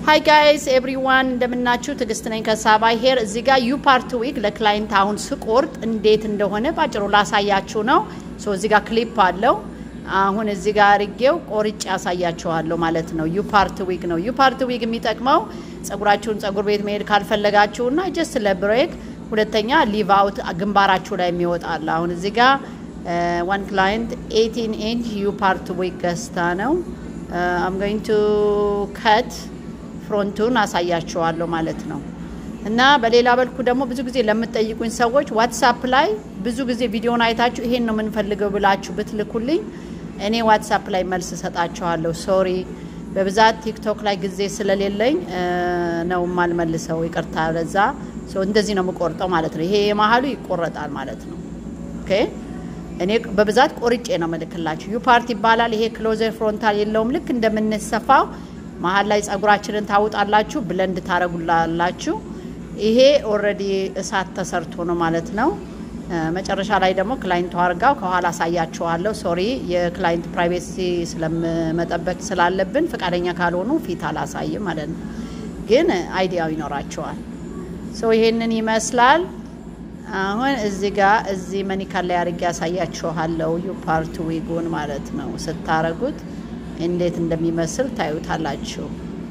ሀይ ጋይስ ኤቭሪዋን እንደምናችሁ፣ ትዕግስት ነኝ ከሳባ ሄር። እዚህ ጋር ዩ ፓርት ዊግ ለክላይንት አሁን ስቆርጥ እንዴት እንደሆነ ባጭሩ ላሳያችሁ ነው። ሶ እዚህ ጋር ክሊፕ አለው። አሁን እዚህ ጋር አርጌው ቆርጬ ያሳያችኋለሁ ማለት ነው። ዩ ፓርት ዊግ ነው። ዩ ፓርት ዊግ የሚጠቅመው ጸጉራችሁን ጸጉር ቤት መሄድ ካልፈለጋችሁና ጀስት ለብሬክ፣ ሁለተኛ ሊቭ አውት ግንባራችሁ ላይ የሚወጣል። አሁን እዚህ ጋር ዋን ክላይንት 18 ኢንች ዩ ፓርት ዊግ ገዝታ ነው አም ጎይንግ ቱ ከት ፍሮንቱን አሳያቸዋለሁ ማለት ነው። እና በሌላ በልኩ ደግሞ ብዙ ጊዜ ለምትጠይቁኝ ሰዎች ዋትሳፕ ላይ ብዙ ጊዜ ቪዲዮን አይታችሁ ይሄን ነው የምንፈልገው ብላችሁ ብትልኩልኝ እኔ ዋትሳፕ ላይ መልስ እሰጣችኋለሁ። ሶሪ በብዛት ቲክቶክ ላይ ጊዜ ስለሌለኝ ነው የማልመልሰው፣ ይቅርታ ለዛ። እንደዚህ ነው የምቆርጠው ማለት ነው። ይሄ የመሀሉ ይቆረጣል ማለት ነው። ኦኬ እኔ በብዛት ቆርጬ ነው ምልክላችሁ። ዩ ፓርት ይባላል። ይሄ ክሎዘር ፍሮንታል የለውም። ልክ እንደምንሰፋው መሀል ላይ ጸጉራችንን ታውጣላችሁ፣ ብለንድ ታረጉላላችሁ። ይሄ ኦልሬዲ እሳት ተሰርቶ ነው ማለት ነው። መጨረሻ ላይ ደግሞ ክላይንቱ አርጋው ከኋላ አሳያችኋለሁ። ሶሪ የክላይንት ፕራይቬሲ ስለመጠበቅ ስላለብን ፈቃደኛ ካልሆኑ ፊት አላሳይም ማለት ነው። ግን አይዲያው ይኖራቸዋል። ሶ ይሄንን ይመስላል። አሁን እዚህ ጋር እዚህ መኒካል ላይ አርጌ ያሳያችኋለሁ። ዩ ፓርት ዊጉን ማለት ነው ስታረጉት እንዴት እንደሚመስል ታዩታላችሁ።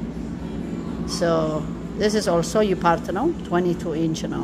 ሶ ዚስ ኢዝ ኦልሶ ዩ ፓርት ነው 22 ኢንች ነው።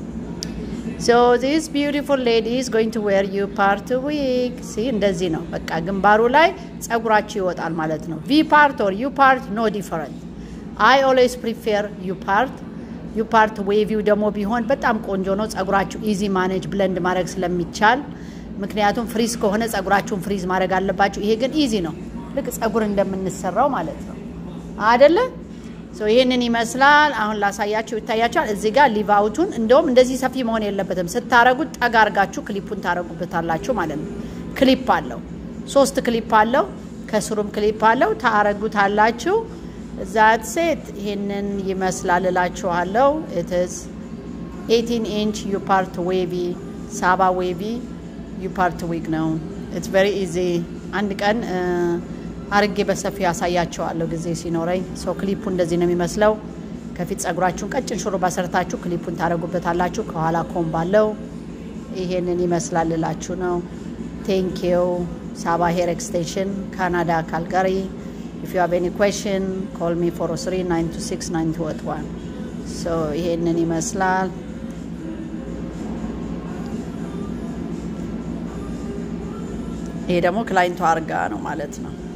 ሶ ዚስ ቢዩቲፉል ሌዲ ኢዝ ጎይንግ ቱ ዌር ዩ ፓርት ዊግ ሲ እንደዚህ ነው። በቃ ግንባሩ ላይ ጸጉራችሁ ይወጣል ማለት ነው። ቪ ፓርት ኦር ዩ ፓርት ኖ ዲፈረንት። አይ ኦልዌይስ ፕሪፌር ዩ ፓርት ዩ ፓርት ዌቪው ደግሞ ቢሆን በጣም ቆንጆ ነው። ጸጉራችሁ ኢዚ ማኔጅ ብለንድ ማድረግ ስለሚቻል ምክንያቱም ፍሪዝ ከሆነ ጸጉራችሁን ፍሪዝ ማድረግ አለባችሁ። ይሄ ግን ኢዚ ነው። ልክ ጸጉር እንደምንሰራው ማለት ነው አደለ? ይህንን ይመስላል። አሁን ላሳያችሁ ይታያችኋል። እዚህ ጋር ሊቫውቱን እንደውም እንደዚህ ሰፊ መሆን የለበትም። ስታረጉት ጠጋ አርጋችሁ ክሊፑን ታረጉበታላችሁ ማለት ነው። ክሊፕ አለው፣ ሶስት ክሊፕ አለው፣ ከስሩም ክሊፕ አለው። ታረጉታላችሁ። ዛት ሴት ይህንን ይመስላል እላችኋለሁ። ኢትስ 18 ኢንች ዩ ፓርት ዌቪ ሳባ ዌቪ ዩ ፓርት ዊግ ነው። ኢትስ ቬሪ ኢዚ አንድ ቀን አርጌ በሰፊው ያሳያቸዋለሁ ጊዜ ሲኖረኝ። ሶ ክሊፑ እንደዚህ ነው የሚመስለው። ከፊት ጸጉራችሁን ቀጭን ሹሩባ ሰርታችሁ ክሊፑን ታደረጉበታላችሁ። ከኋላ ኮምብ አለው። ይሄንን ይመስላል እላችሁ ነው። ቴንኪው ሳባ ሄር ኤክስቴንሽን ካናዳ ካልጋሪ። ኢፍ ዩ ሃቭ ኤኒ ኩዌሽን ኮል ሚ 403 926 9281 ሶ ይሄንን ይመስላል። ይሄ ደግሞ ክላይንቱ አርጋ ነው ማለት ነው።